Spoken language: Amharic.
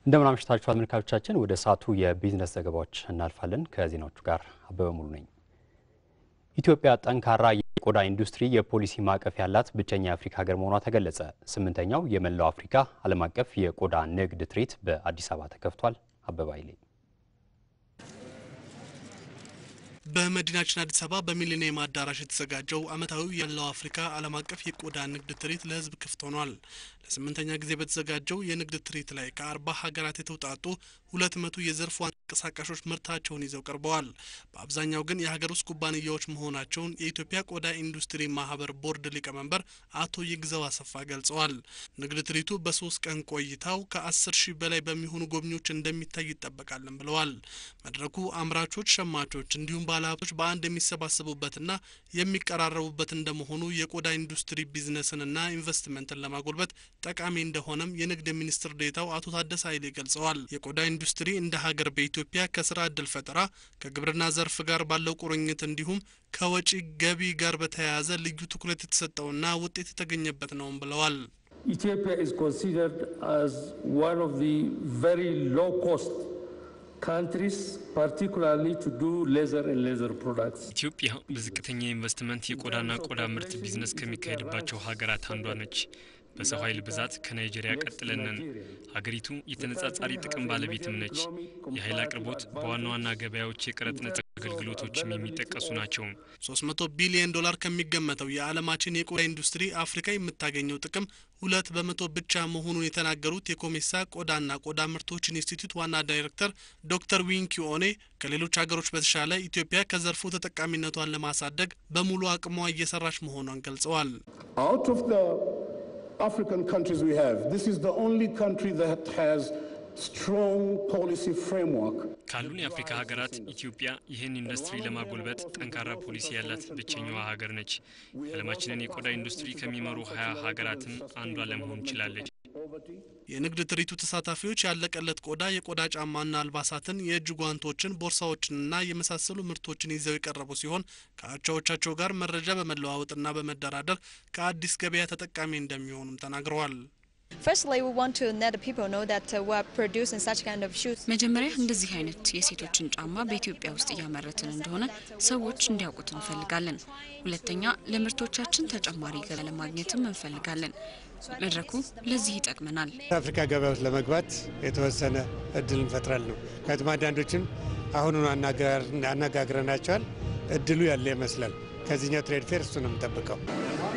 እንደምን አምሽታችኋል ተመልካቾቻችን። ወደ ሰዓቱ የቢዝነስ ዘገባዎች እናልፋለን። ከዜናዎቹ ጋር አበበ ሙሉ ነኝ። ኢትዮጵያ ጠንካራ የቆዳ ኢንዱስትሪ የፖሊሲ ማዕቀፍ ያላት ብቸኛ የአፍሪካ ሀገር መሆኗ ተገለጸ። ስምንተኛው የመላው አፍሪካ ዓለም አቀፍ የቆዳ ንግድ ትርኢት በአዲስ አበባ ተከፍቷል። አበባ ይሌ በመዲናችን አዲስ አበባ በሚሊኒየም አዳራሽ የተዘጋጀው ዓመታዊው የመላው አፍሪካ ዓለም አቀፍ የቆዳ ንግድ ትርኢት ለሕዝብ ክፍት ሆኗል። ለስምንተኛ ጊዜ በተዘጋጀው የንግድ ትርኢት ላይ ከአርባ ሀገራት የተውጣጡ ሁለት መቶ የዘርፉ አንቀሳቃሾች ምርታቸውን ይዘው ቀርበዋል። በአብዛኛው ግን የሀገር ውስጥ ኩባንያዎች መሆናቸውን የኢትዮጵያ ቆዳ ኢንዱስትሪ ማህበር ቦርድ ሊቀመንበር አቶ ይግዘው አሰፋ ገልጸዋል። ንግድ ትርኢቱ በሶስት ቀን ቆይታው ከአስር ሺህ በላይ በሚሆኑ ጎብኚዎች እንደሚታይ ይጠበቃልን ብለዋል። መድረኩ አምራቾች፣ ሸማቾች እንዲሁም ባለሀብቶች በአንድ የሚሰባሰቡበትና የሚቀራረቡበት እንደመሆኑ የቆዳ ኢንዱስትሪ ቢዝነስንና ኢንቨስትመንትን ለማጎልበት ጠቃሚ እንደሆነም የንግድ ሚኒስትር ዴኤታው አቶ ታደሰ ኃይሌ ገልጸዋል። የቆዳ ኢንዱስትሪ እንደ ሀገር በኢትዮጵያ ከስራ እድል ፈጠራ ከግብርና ዘርፍ ጋር ባለው ቁርኝት እንዲሁም ከወጪ ገቢ ጋር በተያያዘ ልዩ ትኩረት የተሰጠውና ውጤት የተገኘበት ነውም ብለዋል። Ethiopia is considered as one of the very low cost countries, particularly to do leather and leather products. ኢትዮጵያ በዝቅተኛ ኢንቨስትመንት የቆዳና ቆዳ ምርት ቢዝነስ ከሚካሄድባቸው ሀገራት አንዷ ነች። በሰው ኃይል ብዛት ከናይጄሪያ ቀጥለን ነን። ሀገሪቱ የተነጻጻሪ ጥቅም ባለቤትም ነች። የኃይል አቅርቦት በዋና ዋና ገበያዎች የቀረጥ ነጻ አገልግሎቶችም የሚጠቀሱ ናቸው። 300 ቢሊዮን ዶላር ከሚገመተው የዓለማችን የቆዳ ኢንዱስትሪ አፍሪካ የምታገኘው ጥቅም ሁለት በመቶ ብቻ መሆኑን የተናገሩት የኮሜሳ ቆዳና ቆዳ ምርቶች ኢንስቲትዩት ዋና ዳይሬክተር ዶክተር ዊንኪ ኦኔ ከሌሎች ሀገሮች በተሻለ ኢትዮጵያ ከዘርፉ ተጠቃሚነቷን ለማሳደግ በሙሉ አቅሟ እየሰራች መሆኗን ገልጸዋል። Out of the African countries we have, this is the only country that has strong policy framework. ካሉን የአፍሪካ ሀገራት ኢትዮጵያ ይህን ኢንዱስትሪ ለማጎልበት ጠንካራ ፖሊሲ ያላት ብቸኛዋ ሀገር ነች። የዓለማችንን የቆዳ ኢንዱስትሪ ከሚመሩ ሀያ ሀገራትም አንዷ ለመሆን ችላለች። የንግድ ትርኢቱ ተሳታፊዎች ያለቀለት ቆዳ፣ የቆዳ ጫማና አልባሳትን፣ የእጅ ጓንቶችን፣ ቦርሳዎችንና የመሳሰሉ ምርቶችን ይዘው የቀረቡ ሲሆን ከአቻዎቻቸው ጋር መረጃ በመለዋወጥና በመደራደር ከአዲስ ገበያ ተጠቃሚ እንደሚሆኑም ተናግረዋል። Firstly, we want to let the people know that uh, we are producing such kind of shoes. መጀመሪያ እንደዚህ አይነት የሴቶችን ጫማ በኢትዮጵያ ውስጥ እያመረትን እንደሆነ ሰዎች እንዲያውቁት እንፈልጋለን። ሁለተኛ ለምርቶቻችን ተጨማሪ ገበያ ለማግኘትም እንፈልጋለን። መድረኩ ለዚህ ይጠቅመናል። አፍሪካ ገበያ ውስጥ ለመግባት የተወሰነ እድል እንፈጥራል ነው። ምክንያቱም አንዳንዶችን አሁኑን አነጋግረናቸዋል። እድሉ ያለ ይመስላል። ከዚህኛው ትሬድ ፌር እሱ ነው የምጠብቀው።